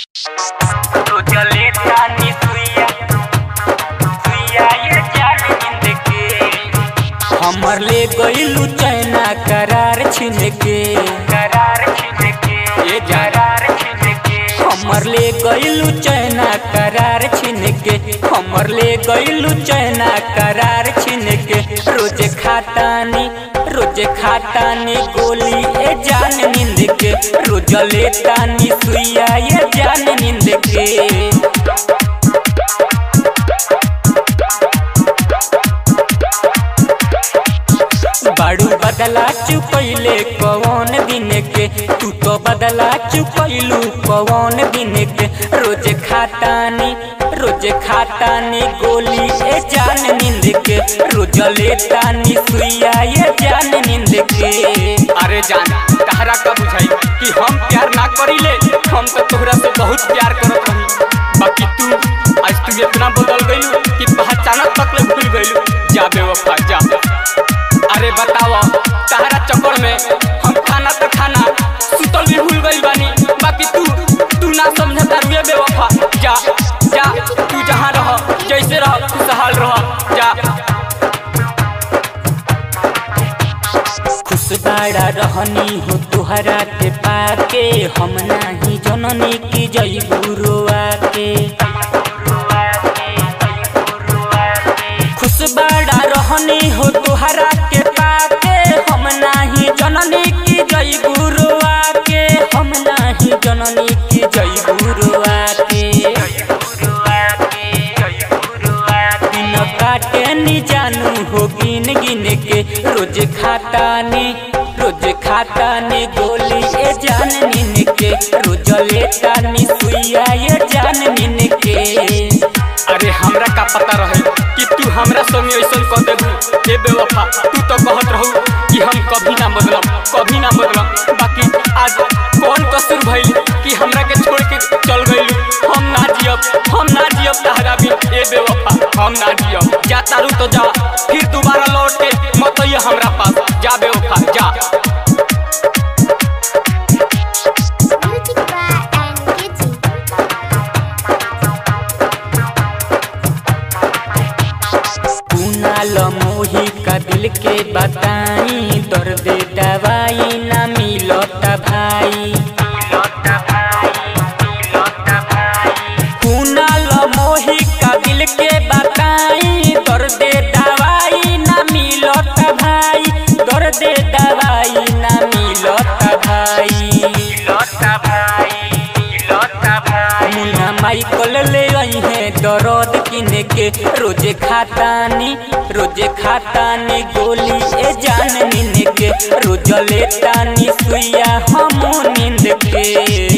रोजले तानी सुइया सुइया ये जान नींद के हमर ले गइलू चैना करार छिन के करार छिन के ये करार छिन के हमर ले गइलू चैना करार छिन के हमर ले गइलू चैना करार छिन के रोज खातानी रोज खातानी गोली ए जान नींद के रोज लेतानी सुइया ये जान नींद के बाड़ू बदला चुकैले कौन दिन के तू तो बदला चुकैलू कौन दिन के रोज खातानी रोज खातानी गोली ए जान नींद के रोज लेतानी सुइया ये जान नींद के अरे जान तहरा का बुझाई कि हम प्यार ना करीले हम तो तोहरा से बहुत प्यार करत रही बाकी तू आज तू इतना बदल गइलू कि पहचानत तक ले भूल गइलू जा बेवफा जा अरे बतावा तहरा चक्कर में हम खाना तो खाना सुतल भी भूल गइल बानी बाकी तू तू ना समझता रुए बेवफा जा जा तू जहाँ रह जैसे रह खुशहाल रह जा खुश बाड़ा रहनी हो तुहरा के पाके हम नाही जननी की जई गुरुआ के खुश बाड़ा रहनी हो तुहरा के पाके हम नाही जननी की जई गुरुआ के हम नाही जननी की जई गुरुआ के दिन काटे नी जानू हो गिन गिन के रोज खातानी रोज खातानी गोली ए जान नीन के रोज लेतानी सुइया ये जान नीन के अरे हमरा का पता रहे कि तू हमरा संग ऐसा कर देबू हे बेवफा तू तो कहत रहू कि हम कभी ना बदलम कभी ना बदलम बाकी आज कौन कसूर भइल कि हमरा के छोड़ के चल गइलू हम ना जियब हम ना जियब तहरा भी ए बेवफा हम ना जियब जा तारू तो जा फिर दोबारा लौट के मत आइए हमरा पास जा बेवफा जा Music by and Kitty. Kunal मोही का दिल के बताई दर्द दवाई ना मिलत भाई कुनाल मोही का दिल के बताई दर्द दवाई ना मिलत भाई दर्द दवाई ना मिलत भाई मुन्ना माइकल ले आई है दर्द किने के रोजे खातानी रोजे खातानी गोली ए जान नींद के रोज लेतानी सुइया हम नींद के